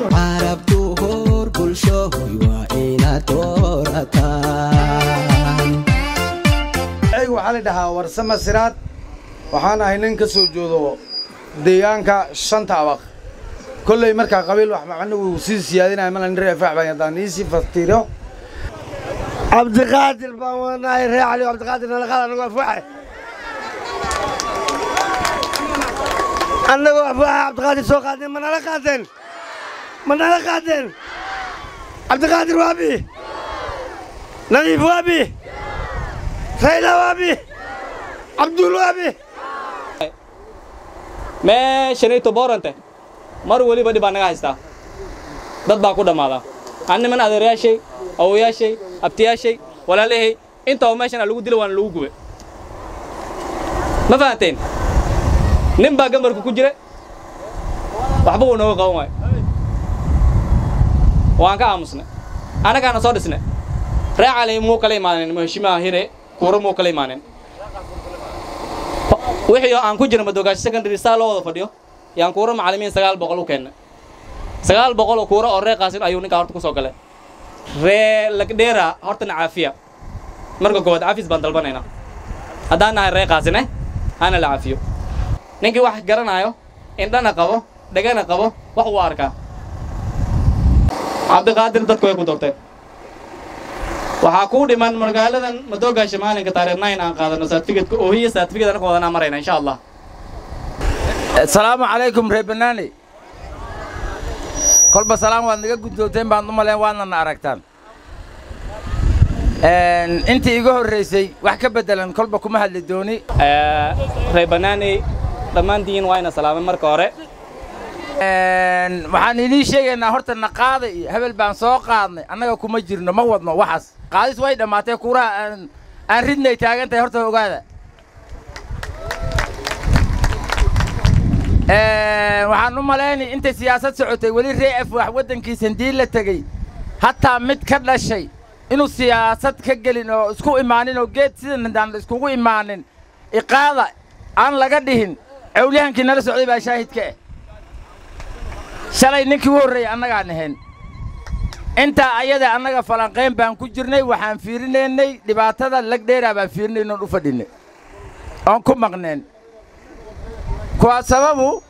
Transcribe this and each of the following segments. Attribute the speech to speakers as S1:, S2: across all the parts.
S1: carabtu hor bulshohoy waa inaad doorataan
S2: aygu waxaa la dhahaa warsama siraad waxaan ahay nin ka soo joodo deegaanka shanta abaq kolley markaa qabiil wax macno uu sii siyaadinaya mala nin reer faax baan haddaan iisii fastiiro
S3: cabdiqaadir baan wanahay ree cali cabdiqaadir nalaqaad anagoo afuuxe annagoo afuuxe cabdiqaadir soo qaadeen ma nala qaadeen ma nala qaadeen cabdiqaadir waabi nadiif waabi rayla waabi cabduul waabi
S4: meeshanayto boorante mar weliba dhib baa naga haystaa dad baa ku dhammaadaa an niman adeerayaashay awoyaashay abtiyaashay walaalahay intaba meeshan lagu dila waana lagu gube ma fahanteen nin baa gambarka ku jira waxba wuu nooga qaban waayo waan ka aamusnay annagaana soo dhisnay ree cali muu kala imaanin maheshimaha hire kuuro muu kala imaanin wixii aan ku jira madogaashi secondary saa loo wada fadhiyo yaan kuuro macallimiin sagaal boqol u keennay sagaal boqol oo kuuro oo ree qaasin ayuu ninkaa horta ku soo galay ree lagdheera hortana caafiya marka koowaad cafis baan dalbanaynaa haddaan nahay ree qaasine hana la cafiyo ninkii wax garanaayo indhana qabo dhegana qabo wax uu arkaa cabdiqaadir dadku way ku doorteen waxaa kuu dhiman magaaladan madoogaasha maalinka taariikh nine aan qaadano saatifikadka oohiya saatifikad anaka wadanaa marayna insha allah
S5: asalaamu calaykum reer banaani kolba salaam waad naga guddoonteen baan u maleen waadna na aragtaan intii iga horraysay wax ka beddelan kolba kuma hadli dooni
S4: reer banaaney dhammaantiin waa ina salaamay marka hore
S5: waxaan idiin sheegaynaa horta na qaada iyo hebel baan soo qaadnay annaga kuma jirno ma wadno waxaas qaadis way dhammaatee kuuraha aan aan ridnay taagan tahay horta ogaada waxaan u malaynay intay siyaasad socotay weli ree af wax waddankiisa handii la tegey hataa mid ka dhashay inuu siyaasad ka gelin oo isku imaanin oo geed sidan haddaan iskugu imaanin iqaada aan laga dhihin cawliyahankii nala socday baa shaahidka ah shalay ninkii u horreeyey annagaan ahayn intaa ayada annaga falanqayn baan ku jirnay waxaan fiirinaynay dhibaatada lagdheeraa baan fiirinayna oon u fadhinnay oon ku maqneen kuwaa sababu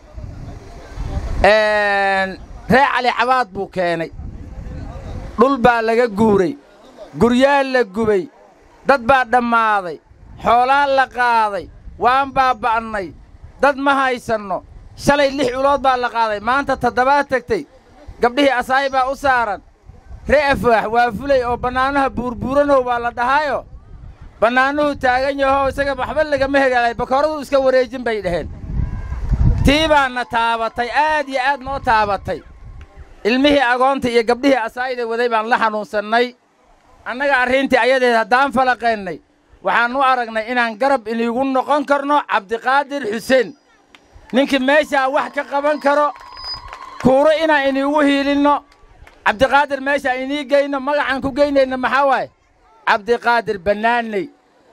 S5: ree cali cabaad buu keenay dhul baa laga guuray guryaa la gubay dad baa dhammaaday xoolaan la qaaday waan baaba'nay dad ma haysanno shalay lix ulood baa la qaaday maanta toddobaad tegtay gabdhihii asaayi baa u saaran ree afwaax waa fulay oo bannaanaha buurbuuranow baa la dhahaayo bannaanuhu taagan yahoo isaga waxba lagama hegaalay bakooradu iska wareejin bay dhaheen tii baana taabatay aad iyo aad noo taabatay ilmihii agoonta iyo gabdhihii asaayida waday baan la xanuunsannay annaga arrintii ayadeed haddaan falaqaynay waxaan u aragnay inaan garab iniigu noqon karno cabdiqaadir xuseen ninkii meeshaa wax ka qaban karo kuuro inaan iniigu hiilinno cabdiqaadir meeshaa inii geyno magacaan ku geynayna maxaa waaye cabdiqaadir bannaaney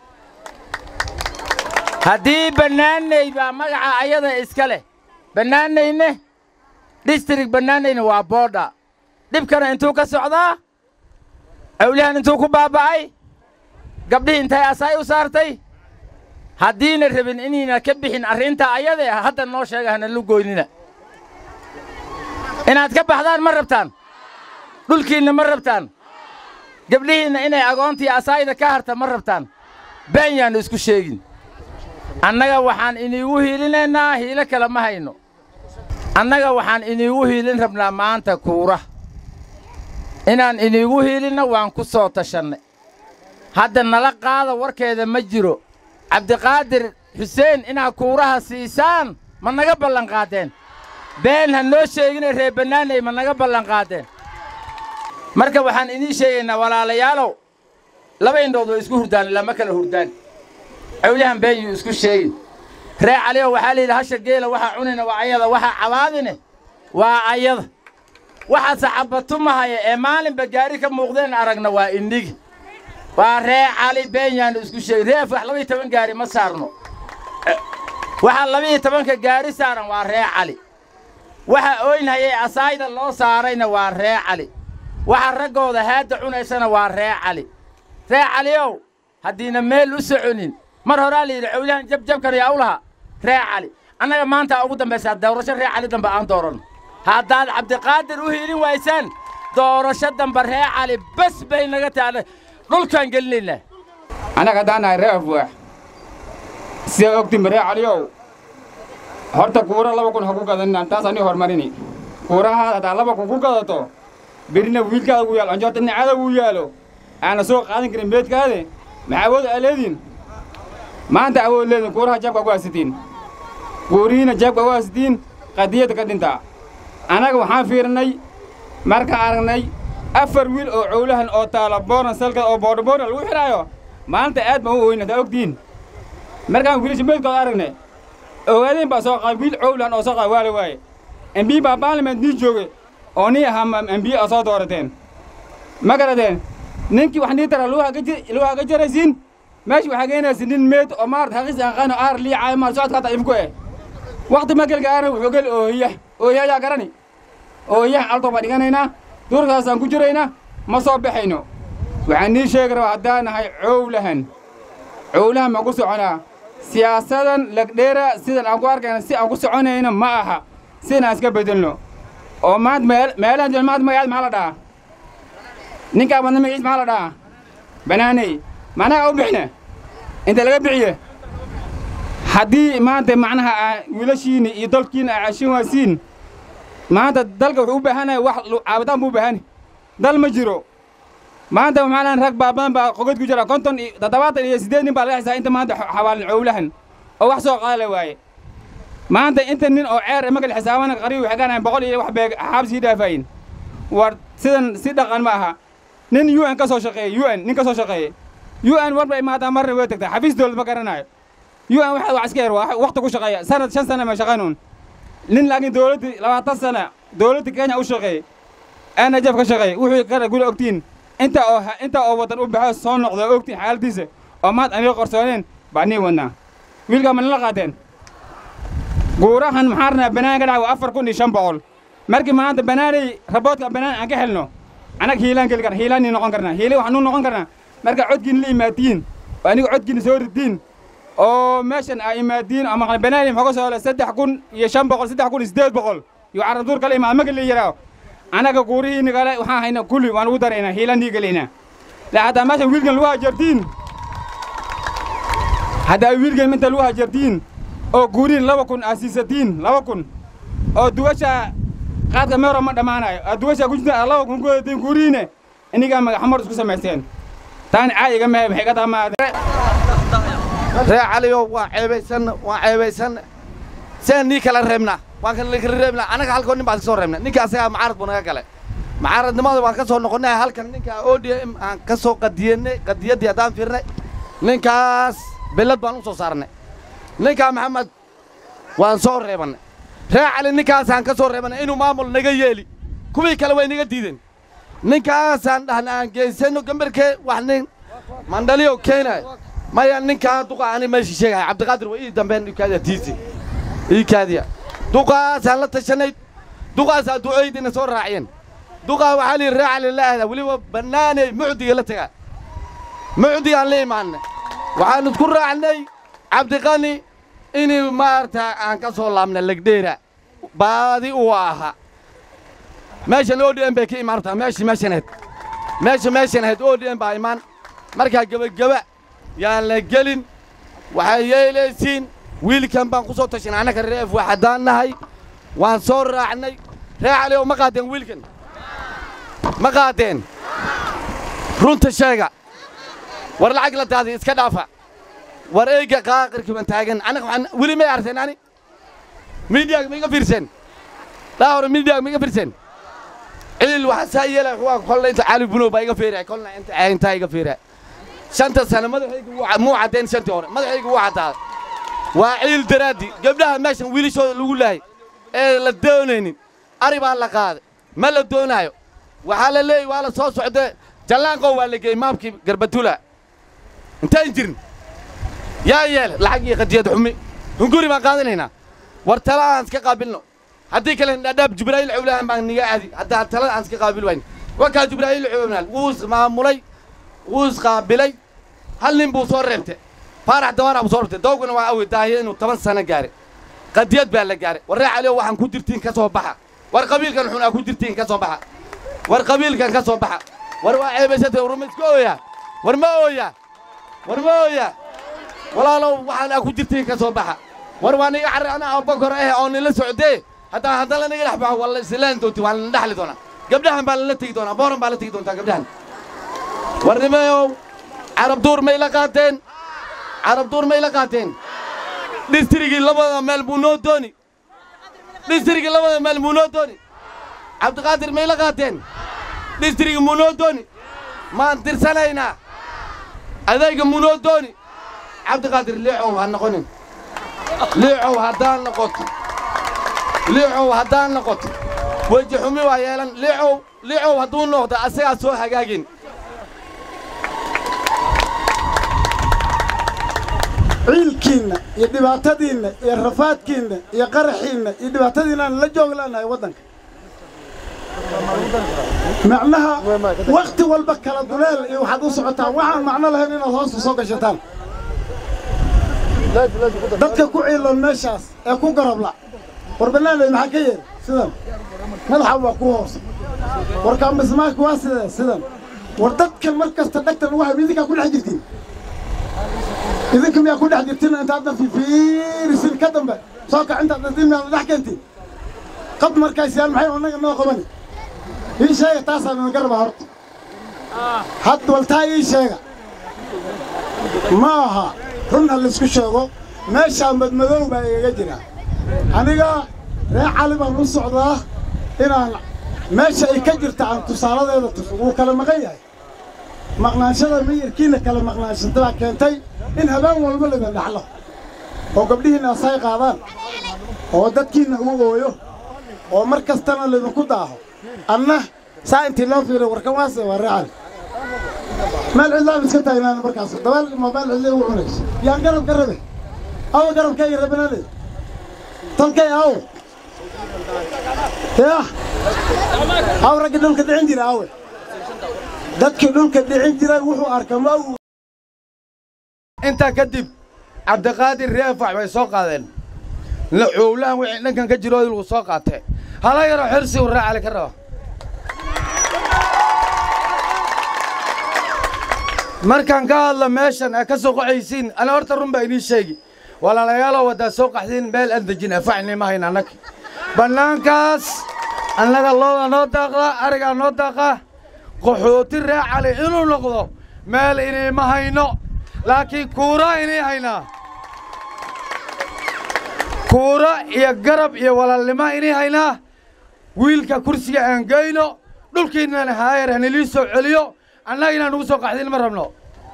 S5: haddii bannaaney baa magaca ayada iska leh bannaaneyne distrik bannaaneyne waa boodha dhibkana intuu ka socdaa awlihan intuu ku baaba'ay gabdhihii intay asaay u saartay haddiina rabin inayna ka bixin arrintaa ayadee hadda noo sheega hana lu goynina inaad ka baxdaan ma rabtaan dhulkiinna ma rabtaan gabdhihiinna inay agoontii asaayda ka harta ma rabtaan been yaannu isku sheegin annaga waxaan iniigu hiilinaynaa hiilo kale ma hayno annaga waxaan iniigu hiilin rabnaa maanta kuura inaan iniigu hiilinno waan ku soo tashannay hadda nala qaada warkeeda ma jiro cabdiqaadir xuseen inaad kuuraha siisaan ma naga ballanqaaddeen been ha noo sheegina reer bannaaney ma naga ballanqaaddeen marka waxaan idiin sheegaynaa walaalayaalow laba indhood way isku hurdaan lama kala hurdaan cawliyahan been yuu isku sheegin ree caliyow waxaa la yidhi hasha geela waxaa cunina waa ayada waxaa cabaadine waa ayada waxa saxabatumahaya ee maalinba gaari ka muuqdeen aragna waa indhigi waa ree cali been yaanu isku sheegin ree afax labaiyo toban gaari ma saarno waxaa labaiyo tobanka gaari saaran waa ree cali waxa ooynhayay asaayda loo saarayna waa ree cali waxa raggooda haadda cunaysana waa ree cali ree caliow haddiina meel u soconin mar horaa la yidhi cowlahan jabjabkan yaa u lahaa ree cali annaga maanta ugu dambaysaa doorasho ree cali dambe aan dooranno haddaad cabdiqaadir u hiilin waysaan doorasho dambe ree cali bas bay naga taadhay dhulkaan gelinaynaa
S6: annaga haddaan nahay ree afwaax sidaa ogtiin ree caliyow horta kuura laba kun ha ku gadanina taas ani horumarini kuurahaad haddaa laba kun ku gadato birina wiilkaada uu yaalo anjoorta nicada uu yaalo aana soo qaadan karin beedkaade maxaa awood aa leediin maanta awood leediin kuuraha jabka ku haysatiin kuurihiina jabka ku haysatiin qadiyadda ka dhintaa annaga waxaan fiirnay markaan aragnay afar wiil oo cowlahan oo taala booran salka oo boodhaboodha lagu xidhaayo maanta aad baan u oyna haddaa ogtihiin markaan wiilasha meydkooda aragnay ogaadeen baa soo qaaday wiil cowlan oo soo qaaday waa la waaye embi baa baarlament nii jooge oo nii ahaa embi oo soo doorateen ma garateen ninkii wax nii tara lagu haga jaraysiin meesha waxaa geenaysa nin meed oo maarata haqiis aqaano aar liicaayo maar socodka hata ifku eh wakti magelka aana wuxuu geli oohiya oohiya ayaa garani oohiyaha altoo baa dhiganaynaa duurkaasaan ku jiraynaa ma soo baxayno waxaan nii sheegi rabaa haddaan nahay cowlahan cowlahan ma ku soconaa siyaasadan lagdheera sidan aan ku arkayna si aan ku soconayno ma aha sidan aan iska bedelno oo maanta meel meelahan jooga maanta magacaad maxaa la dhahaa ninkaa badna magaciis maxaa la dhahaa banaaney macnaha u bixina inta laga bixiye haddii maanta macnaha aa wiilashiina iyo dalkiina aa cashin waasiin maanta dalka wuxuu u baahanaya wax caabitaan buu u baahani dal ma jiro maanta maxaa rag baa badan baa qogod ku jira konton iyo toddobaatan iyo siddeed nin baa laga xisaa inta maanta xawaalin cowlahan oo wax soo qaada waaye maanta inta nin oo ceer magal xisaabana qariib waxay ganayan boqol iyo wax beeg xaabsii dhaafayin war sidan si dhaqan ma aha nin u n ka soo shaqeeye u n nin ka soo shaqeeye u n war bay imaataa marna way tagtaa xafiis dowlad ma garanayo u n waxaad wax iska yar waa wakti ku shaqeeya sanad shan sana ma shaqaynuun nin laakiin dowladdi labaatan sana dowladda kenya u shaqeeye aana jaf ka shaqeeye wuxuu kara gula ogtiin inta oo inta oo waddan u baxo soo noqdo ogtiin xaaladiisa oo maad aniga qorsooneen baa nii wadnaa wiilkaa ma nala qaateen guurahan maxaan rabnaa banaan ka dhaca waa afar kun iyo shan boqol markii maanta banaanay raboodka banaan aan ka helno annaga hiilaan geli karna hiilaan nii noqon karnaa hiili waxaan u noqon karnaa marka codkiina la imaadiin oo aniga codkiina soo ridiin oo meeshan aa imaadiin oo maqla banaani maxaa ka soo hele saddex kun iyo shan boqol saddex kun iyo siddeed boqol iyo carabduur kala imaad maka la yidhaaho annaga guurihiina kale waxaan haynaa kulli waan ugu daraynaa hiilaan nii gelaynaa la haddaa meeshan wiilkan lagu hajartiin haddaa wiilkan inta lagu hajartiin oo guurihin laba kun aa siisatiin laba kun oo duwasha qaadka meero ma dhammaanayo aa duwasha ku jirta laba kun ku wadatiin guurihiine inigaa magaxamar isku samaysteen taani caayiga mehe maxay ka dhammaadeen
S3: ree caliyow waa ceebaysanna waa ceebaysanna saan nii kala reebnaa waan kala kala reebnaa annaga halkoo nin baan ka soo reebnay ninka asagaa macaarad buu naga galay macaaradnimada waan ka soo noqonnay halkan ninka o d m aan ka soo qadiyanay qadiyaddii haddaan fiirnay ninkaas bellad baan u soo saarnay ninkaa maxamed waan soo reebannay ree cali ninkaasaan ka soo reebannay inuu maamul naga yeeli kuwii kale way naga diideen ninkaasaan dhahna aan geysano gambarkee wax nin mandhaliyo keenayo maya ninkaa duqa ani meeshii sheegaya cabdiqaadir waa ii dambeen ikaadiya tiisi ii kaadiya duqaasaan la tashanay duqaasaa ducooydiina soo raaciyeen duqaa waxaa lihi ree cali la ahdaa weliba bannaaney mucdiga la tagaa mucdigaan la imaannay waxaan isku raacnay cabdiqani inuu maarata aan ka soo laabna legdheera baadi uu ahaa meeshan o d m bay ka imaantaa meeshii meeshan ahayd meesha meeshan ahayd o d m baa imaan markaa gebageba yaan la gelin waxay yeelaysiin wiilkan baan ku soo tashanay annaka reef waa haddaan nahay waan soo raacnay ree caliyow ma qaadeen wiilkan ma qaadeen runta sheega war lacag la daadi iska dhaafa war eyga qaaqirkii baan taagan annaga waxaan weli may arteen ani miidiyaga ma iga fiirsen dhaa hore miidiyaga ma iga fiirsen ciil waxaa saa yeelay waa kolna inta cali bunow baa iga fiiraya kolna inta intaa iga fiiraya shanta sano madaxayga wuu muu caddayn shantii hore madaxayga wuu caddaaday waa ciil daraaddi gabdhaha meeshan wiilashooda lagu laayay ee la doonaynin ari baa la qaaday ma la doonaayo waxaa la leeyay waa la soo socdee jallaanqow waa la geeyey maamkii garbatula intaan jirin yaa yeele lacag iyo qadiyad xumi hunguri baan qaadanaynaa war tala aan iska qaabilno haddii kale dhadhaab jibraa'iil cowlahan baan niga aadi haddaa talada aan iska qaabil wayn wakaa jibraa'iil cowlahan wuu is maamulay wuu isqaabilay hal nin buu soo reebtay faarax dawaara buu soo reebtay dawgana waa awey daahiya inuu toban sano gaaray qadiyad baa la gaaray warree caliyo waxaan ku dirtiin ka soo baxa war qabiilkan xun aa ku dirtiin ka soo baxa war qabiilkan ka soo baxa war waa ceebaysatay war ma iska ooyaa war ma ooyaa war ma ooyaa walaalow waxaan aa ku jirtiin ka soo baxa war waa niga carri anaa abakor eh oo nila socdee haddaa haddaan lanaga dhex baxo waa la islaan doonti waa lana dhexli doonaa gabdhahan baa lala tegi doonaa booran baa la tegi doontaa gabdhahan war nimayow carab duur may la qaateen carab duur may la qaateen dhistrigii labada meel buu noo dooni dhistrigii labada meel buu noo dooni cabdiqaadir may la qaateen dhistrigii muu noo dooni maan tirsanaynaa adayga muu noo dooni cabdiqaadir liicow ha noqonin liicow haddaan noqoto liicow haddaan noqoto weji xumi waa yeelan liicow liicow hadduu noqdo asagaa soo hagaagin
S7: ciilkiinna iyo dhibaatadiinna iyo rafaadkiinna iyo qaraxiinna iyo dhibaatadiinaan la joog leenahay waddanka macnaha wakhti walba kala duleel iyo waxaad u socotaan waxaan macno lahayn inaad hoosta soo gashataan dadka ku ciiloon meeshaas ee ku garabla war banaanay maxaa ka yeer sidan madaxa waa ku hoosa warkaa mismaarka waa sidee sidan war dadkan mar kasta dhagtan ugu hay idinkaa ku dhex jirtiin idinka miyaa ku dhex jirtiin intaadan fifiirisin ka dambe soo kac intaad dhasdimiyaada dhex keentiin qab markaysiyaan maxay annaga noo qabani ii sheega taasaa idinka rabaa horta had waltaa ii sheega ma aha run ha laysku sheego meeshaa madmadow baa igaga jira aniga ree cali baan u socdaa inaan meesha ay ka jirta aan tusaaladeeda tuso wuu kala maqan yahay maqnaanshada miyirkiina kala maqnaanshata baa keentay in habeen walba laydin dhaxlo oo gabdhihiinna asay qaadaan oo dadkiinna ugu ooyo oo mar kastana laydinku daaho anna saa intii loo fiiriyo warkan waase waa ree cali meel cidlaan iska taagnaan markaas dabaal ma meel cidla ugu cunayso yaan garab ka rabe awa garabkayga rabinale tolkay aw yah aw raggi dhulka dhicin jira awe dadkii dhulka dhicin jiray wuxuu arka ma uu
S2: intaa kadib cabdiqaadir reefax bay soo qaadeen cowlahan wixii dhankan ka jiro lagu soo qaatee hala yaroo xirsi uu raacali ka raba markaan ka hadla meeshan aa ka soo qaxaysiin ana horta run baa inii sheegi walaalayaaloo waddaa soo qaxdiin meel aan dejin afaxni ma hayn annaga bannaankaas annaga looda noo daaqdaa arigaa noo daaqaa qaxooti ree cali inuu noqdo meel inay ma hayno laakiin kuura inay haynaa kuura iyo garab iyo walaalnimo inay haynaa wiilka kursiga aan geyno dhulkiinnana haayar hanilii soo celiyo annaga inaan ugu soo qaxdin ma rabno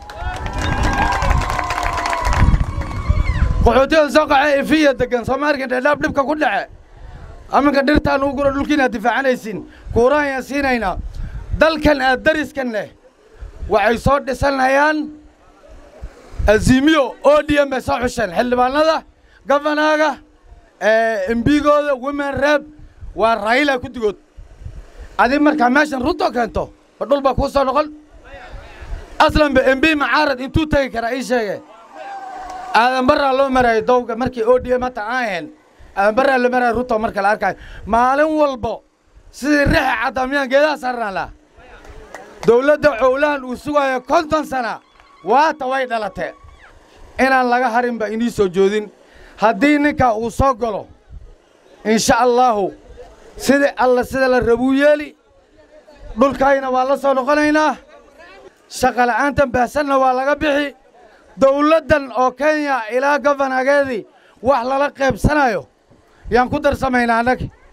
S2: qaxootidan soo qaxee ifiya deggan soomaalikan dheedhaab dhibka ku dhace aminka dhirtaan ugu guro dhulkiinaad difaacanaysiin kuurahan yaan siinaynaa dalkan aad dariskan leh waxay soo dhisanayaan azimiyo o d m bay soo xusheen xildhibaanada gofanaga embigooda women reb waa raayila guddigood adig markaa meeshan runto keento ma dhul baa kuu soo noqon aslanba embi macaarad intuu tegi karaa ii sheege aadan barraa loo maraayo dowga markii o d m hata aan ahayn aadan barraa loo maraayo runto marka la arkaayo maalin walbo sidii rixa caddaa miyaan geedaha saarnaan laha dawladda cowlahan uu sugaayo konton sana waata way dhalatee inaan laga harin ba inii soo joodin haddii ninkaa uu soo galo insha allaahu sidii alla sida la rabuu yeeli dhulkayna waa la soo noqonaynaa shaqala'aantan baahsanna waa laga bixi dawladdan oo kenya ilaa gofanageedii wax lala qaybsanayo yaan ku darsamaynaa annaga